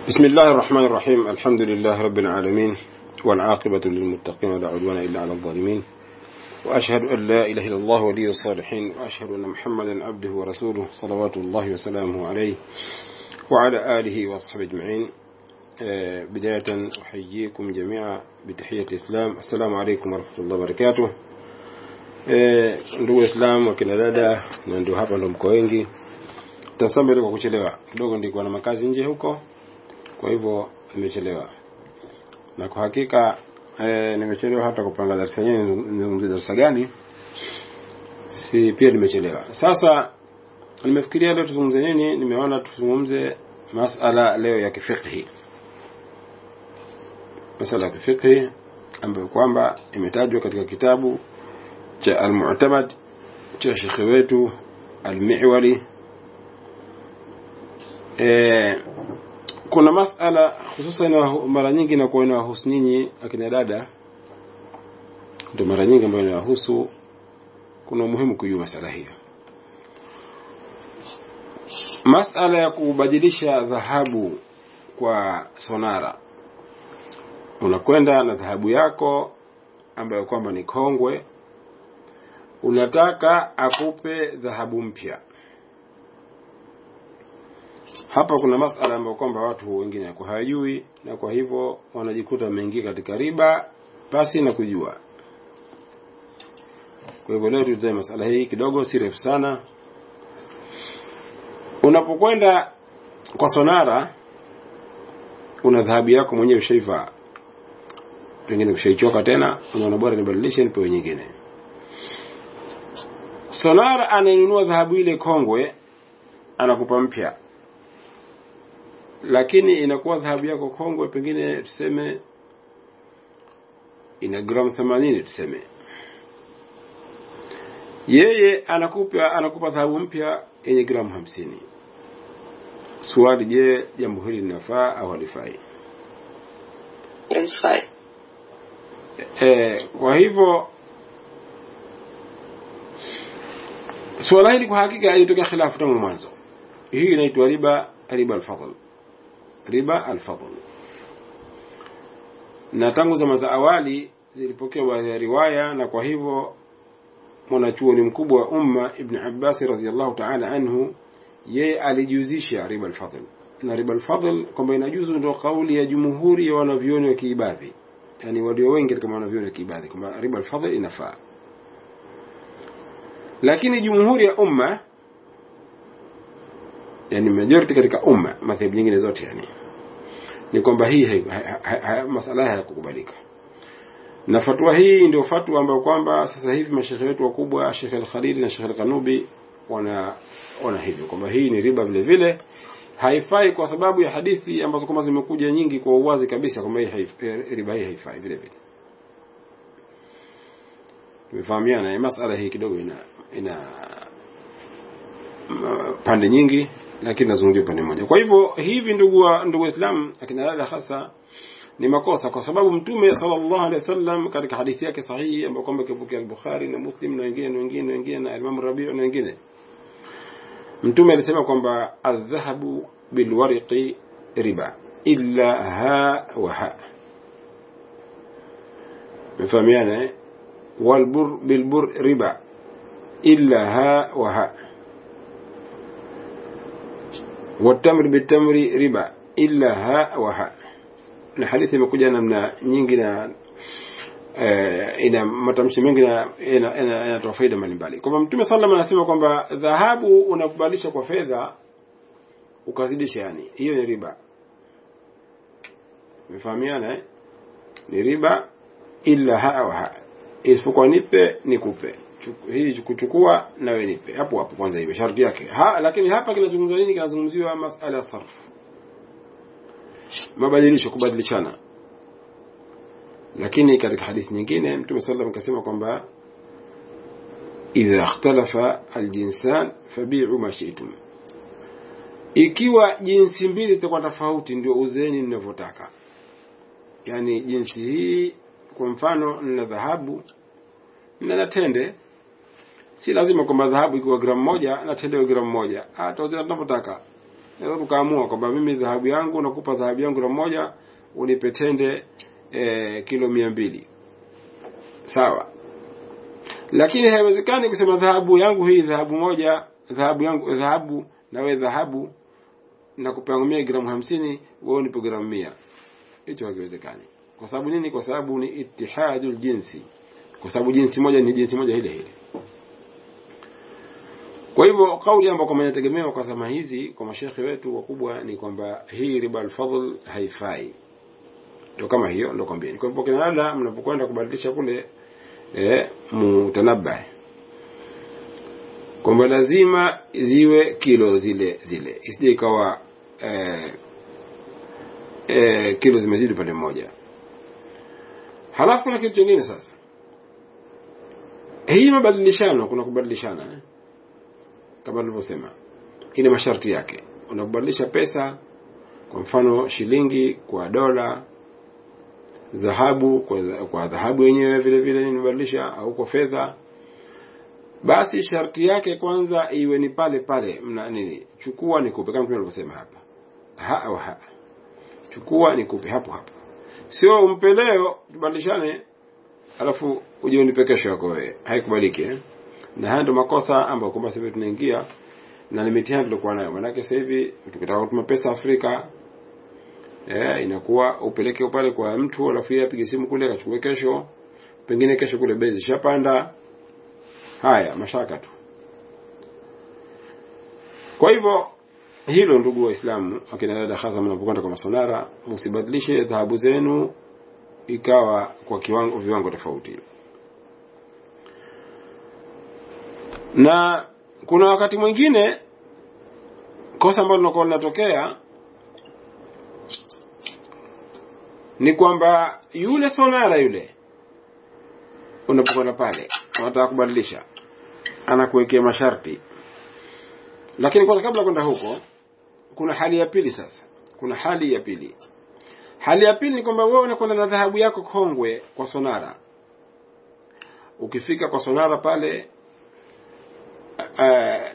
بسم الله الرحمن الرحيم الحمد لله رب العالمين والعاقبة للمتقين ولا عدوان إلا على الظالمين وأشهد أن لا إله إلا الله ولي الصالحين وأشهد أن محمدا عبده ورسوله صلوات الله وسلامه عليه وعلى آله وأصحابه أجمعين آه، بداية أحييكم جميعا بتحية الإسلام السلام عليكم ورحمة الله وبركاته Eh, ndugu Waislamu wakina dada na ndio hapa ndo mko wengi. Tasambe kwa kuchelewa kidogo, ndikuwa na makazi nje huko, kwa hivyo nimechelewa, na kwa hakika eh, nimechelewa hata kupanga darasa yenyewe, nizungumzie darasa gani, si pia nimechelewa. Sasa nimefikiria leo tuzungumze nini, nimeona tuzungumze masala leo ya kifiqhi, masala ya kifiqhi ambayo kwamba imetajwa katika kitabu cha Al-Mu'tamad cha shekhe wetu Al-Mi'wali. E, kuna masala hususan mara nyingi inakuwa inawahusu nyinyi akina dada, ndio mara nyingi ambayo inawahusu. Kuna umuhimu kujua masala hiyo, masala ya kubadilisha dhahabu kwa sonara. Unakwenda na dhahabu yako ambayo kwamba ni kongwe unataka akupe dhahabu mpya. Hapa kuna masala ambayo kwamba watu wengine wako hawajui, na kwa hivyo wanajikuta wameingia katika riba pasi na kujua. Kwa hivyo leo tutae masala hii kidogo, si refu sana. Unapokwenda kwa sonara, una dhahabu yako mwenyewe ushaivaa, pengine ushaichoka tena, unaona bora nibadilishe nipewe nyingine Sonara anainunua dhahabu ile kongwe anakupa mpya, lakini inakuwa dhahabu yako kongwe, pengine tuseme ina gramu themanini, tuseme yeye anakupa anakupa dhahabu mpya yenye gramu hamsini. Swali, je, jambo hili linafaa au halifai? Halifai. E, kwa hivyo suala hili kwa hakika ilitokea khilafu tangu mwanzo. Hii inaitwa riba riba alfadl, riba alfadl. Na tangu zama za awali zilipokea baadhi ya riwaya, na kwa hivyo mwanachuoni mkubwa wa umma Ibn Abbas radhiallahu ta'ala anhu, yeye alijuzisha riba alfadl. Na riba alfadl kwamba inajuzu ndio kauli ya jumhuri ya wanavyuoni wa kiibadhi, yani walio wengi katika wanavyuoni wa kiibadhi kwamba riba alfadl inafaa lakini jumhuri ya umma yani majority katika umma madhehebu nyingine zote yani ni kwamba hii hai, hai, hai, masala haya hayakukubalika na fatwa hii ndio fatwa ambayo kwamba sasa hivi mashekhe wetu wakubwa Sheikh Al-Khalili na Sheikh Al-Kanubi wana wana hivyo kwamba hii ni riba vile vile haifai kwa sababu ya hadithi ambazo kama zimekuja nyingi kwa uwazi kabisa kwamba hii haifai, riba hii haifai vile vile tumefahamiana masala hii kidogo ina ina pande nyingi lakini nazungumzia pande moja kwa hivyo hivi ndugu wa ndugu waislamu akina dada hasa ni makosa kwa sababu mtume sallallahu alaihi wasallam katika hadithi yake sahihi ambayo kwamba kipokea al-Bukhari na Muslim na wengine na wengine wengine na Imam Rabi' na wengine mtume alisema kwamba adh-dhahabu bilwariqi riba illa ha wa ha mfahamiana eh والبر بالبر ربا إلا ها وها والتمر بالتمر ربا إلا ها وها na hadithi imekuja namna nyingi na uh, ina matamshi mengi na inatoa faida mbalimbali kwamba mtume sallam anasema kwamba dhahabu unakubalisha kwa fedha ukazidisha yani hiyo ni riba umefahamiana eh? ni riba illa haa wa haa isipokuwa nipe nikupe hii kuchukua nawe nipe hapo hapo kwanza hiyo sharti yake ha, lakini hapa kinazungumziwa nini kinazungumziwa masala ya sarf mabadilisho kubadilishana lakini katika hadithi nyingine mtume sallam akasema kwamba idha ikhtalafa aljinsan fabi'u ma shi'tum ikiwa jinsi mbili zitakuwa tofauti ndio uzeni mnavyotaka yani jinsi hii kwa mfano nina dhahabu na tende si lazima kwamba dhahabu ikiwa gramu moja na tende iwe gramu moja hata uzeni tunavyotaka naweza tukaamua kwamba mimi dhahabu yangu nakupa dhahabu yangu na moja unipe tende e, kilo mia mbili sawa lakini haiwezekani kusema dhahabu yangu hii dhahabu moja dhahabu yangu dhahabu na wewe dhahabu na kupangumia gramu hamsini wewe unipe gramu mia hicho hakiwezekani kwa sababu nini kwa sababu ni itihadul jinsi kwa sababu jinsi moja ni jinsi moja ile ile kwa hivyo kauli ambayo kwamba inategemewa kwa zama hizi kwa mashekhe wetu wakubwa ni kwamba hii riba alfadl haifai ndio kama hiyo ndio kwambieni kwa hivyo kina dada mnapokwenda kubadilisha kule eh, mutanabah kwamba lazima ziwe kilo zile zile isije ikawa eh, eh, kilo zimezidi upande mmoja halafu kuna kitu kingine sasa hii mabadilishano kuna kubadilishana eh? kama nilivyosema ina masharti yake unabadilisha pesa kwa mfano shilingi kwa dola dhahabu kwa, kwa dhahabu yenyewe vile vile nimebadilisha au kwa fedha basi sharti yake kwanza iwe ni pale pale mna nini chukua nikupe kama mtume alivyosema hapa ha au ha chukua nikupe hapo hapo sio umpe leo tubadilishane alafu uje unipe kesho yako wewe haikubaliki eh? na haya ndio makosa ambayo kwamba sasa hivi tunaingia na ni mitihani tulikuwa nayo maanake sasa hivi tukitaka kutuma pesa Afrika eh, inakuwa upeleke pale kwa mtu alafu yeye apige simu kule akachukue kesho pengine kesho kule bei zishapanda haya mashaka tu kwa hivyo hilo ndugu waislamu akina dada hasa mnapokwenda kwa masonara msibadilishe dhahabu zenu ikawa kwa kiwango viwango tofauti na kuna wakati mwingine kosa ambalo linakuwa linatokea ni kwamba yule sonara yule unapokwenda pale unataka kubadilisha anakuwekea masharti lakini kwanza kabla kwenda huko kuna hali ya pili sasa kuna hali ya pili hali ya pili ni kwamba wewe unakwenda na dhahabu yako kongwe kwa sonara ukifika kwa sonara pale uh,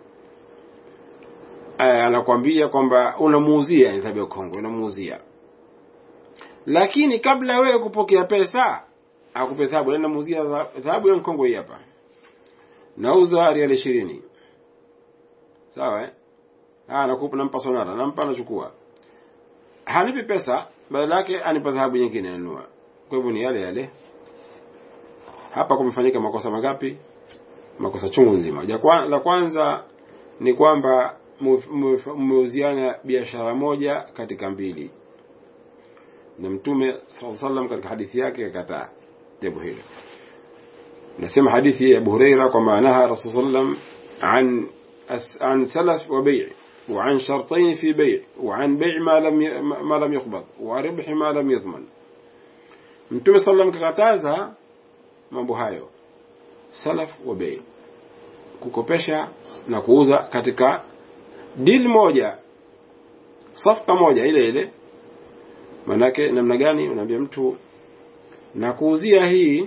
uh, anakwambia kwamba unamuuzia dhahabu ya kongwe unamuuzia lakini kabla wewe kupokea pesa akupe dhahabu na namuuzia dhahabu ya mkongwe hii hapa nauza riali ishirini sawa eh? ah nakupa nampa sonara nampa anachukua hanipi pesa badala yake anipa dhahabu nyingine anunua kwa hivyo ni yale yale hapa kumefanyika makosa mangapi makosa chungu nzima la kwanza ni kwamba mmeuziana biashara moja katika mbili na mtume saa salam katika hadithi yake akataa jambo hilo nasema hadithi ya Abu Huraira kwamba naha Rasul sallam an عن سلف وبيع وعن شرطين في بيع وعن بيع ما لم ما لم يقبض وربح ما لم يضمن mtume sallam kakataza mambo hayo salaf wa bei kukopesha na kuuza katika deal moja safka moja ile ile manake namna gani unaambia mtu na kuuzia hii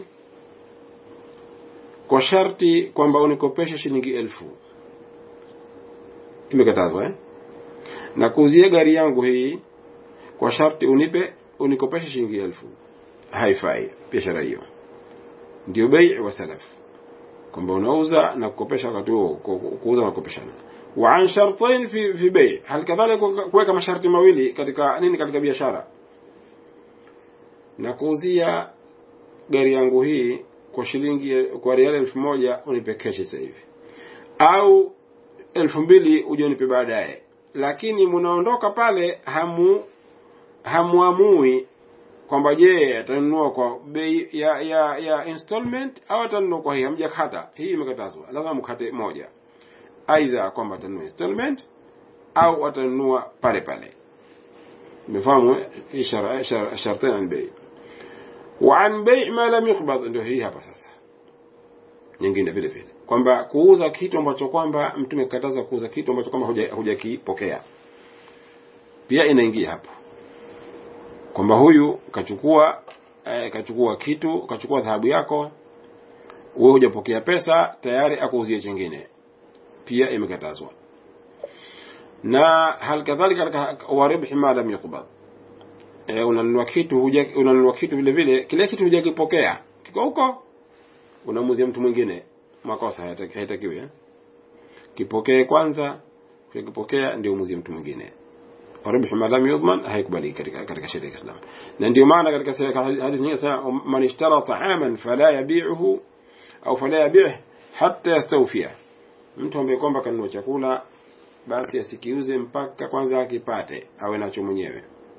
kwa sharti kwamba unikopeshe shilingi elfu imekatazwa eh? na kuuzia gari yangu hii kwa sharti unipe unikopeshe shilingi elfu haifai biashara hiyo ndio bei wa salaf kwamba unauza na kukopesha wakati huo kuuza na kukopeshana wa an shartain fi fi bei hal kadhalika kuweka masharti mawili katika nini katika biashara na kuuzia gari yangu hii kwa shilingi kwa riali elfu moja unipe keshi sasa hivi au elfu mbili uje unipe baadaye lakini mnaondoka pale hamu hamuamui kwamba je atanunua kwa bei ya ya ya installment au atanunua kwa hii hamjakata hii imekatazwa lazima mkate moja aidha kwamba atanunua installment au atanunua pale pale umefahamu ishara shartain an bei wa an bei ma lam yuqbad ndio hii hapa sasa nyingine vile vile kwamba kuuza kitu ambacho kwamba mtume kataza kuuza kitu ambacho kwamba hujakipokea pia inaingia hapo kwamba huyu kachukua eh, kachukua kitu kachukua dhahabu yako wewe hujapokea pesa tayari akuuzie chingine pia imekatazwa na hal kadhalika katika waribhi ma lam yuqbad e, unanunua kitu huja unanunua kitu vile vile kile kitu hujakipokea kiko huko unamuzia mtu mwingine makosa hayataki- haitakiwi eh? kipokee kwanza ukipokea ndio umuzie mtu mwingine waribhi ma lam yudman haikubaliki katika katika sheria ya Kiislamu na ndio maana katika se- hadithi nyingine sana man ishtara ta'aman fala yabi'uhu au fala yabi'hu hatta yastawfiya mtu ambaye kwamba kanunua chakula basi asikiuze mpaka kwanza akipate awe nacho mwenyewe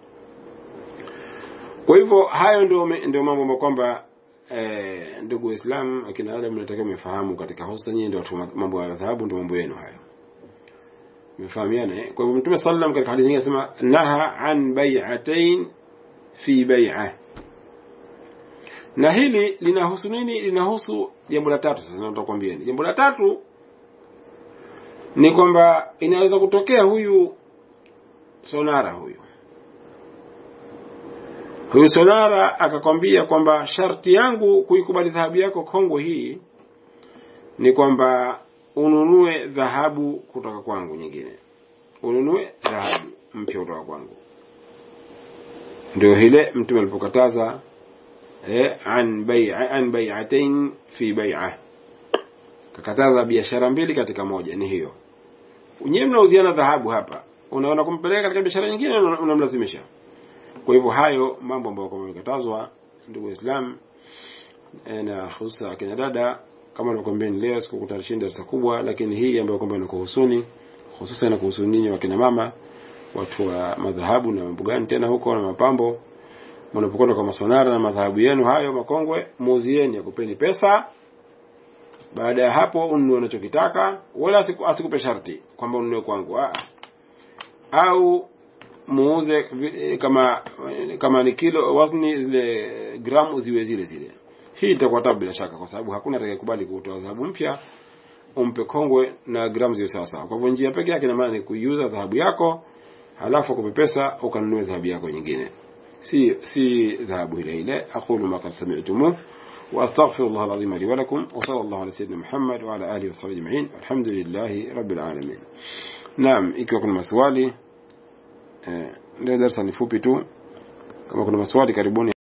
kwa hivyo hayo ndio ndio mambo ambayo kwamba eh, ndugu Waislamu akina Adam mnatakiwa mfahamu katika hususan nyinyi ndio watu wa mambo ya dhahabu ndio mambo yenu hayo mfahamiana eh? kwa hivyo Mtume sallam katika hadithi nyingine anasema naha an bai'atain fi bai'ah na hili linahusu nini linahusu jambo la tatu sasa nataka kuambieni jambo la tatu ni kwamba inaweza kutokea huyu sonara huyu huyu sonara akakwambia kwamba sharti yangu kuikubali dhahabu yako kongwe hii ni kwamba ununue dhahabu kutoka kwangu nyingine ununue dhahabu mpya kutoka kwangu ndio hile mtume alipokataza eh, an bai'a an bai'atain fi bai'ah kakataza biashara mbili katika moja ni hiyo nyewe mnauziana dhahabu hapa unaona kumpeleka katika biashara nyingine una- unamlazimisha kwa hivyo hayo mambo ambayo kwa yamekatazwa ndugu Waislamu eh, na hususa akina dada kama nilivyokuambia ni leo sikukutarishinda darasa kubwa lakini hii ambayo kwamba inakuhusuni hususan inakuhusu ninyi wakina mama watu wa madhahabu na mambo gani tena huko na mapambo mnapokwenda kwa masonara na madhahabu yenu hayo makongwe muuzieni akupeni pesa baada ya hapo ununue unachokitaka wala asiku- asikupe sharti kwamba ununue kwangu ah. au muuze vi- kama kama ni kilo wazni zile gramu ziwe zile zile hii itakuwa tabu bila shaka kwa sababu hakuna atakayekubali kutoa dhahabu mpya umpe kongwe na gramu ziwe sawa sawa kwa hivyo njia pekee yake ina maana ni kuiuza dhahabu yako halafu akupe pesa ukanunue dhahabu yako nyingine si si dhahabu ile ile aqulu ma qad sami'tumuh واستغفر الله العظيم لي ولكم وصلى الله على سيدنا محمد وعلى اله وصحبه اجمعين الحمد لله رب العالمين naam ikiwa kuna maswali eh, ndio darasa ni fupi tu kama kuna maswali karibuni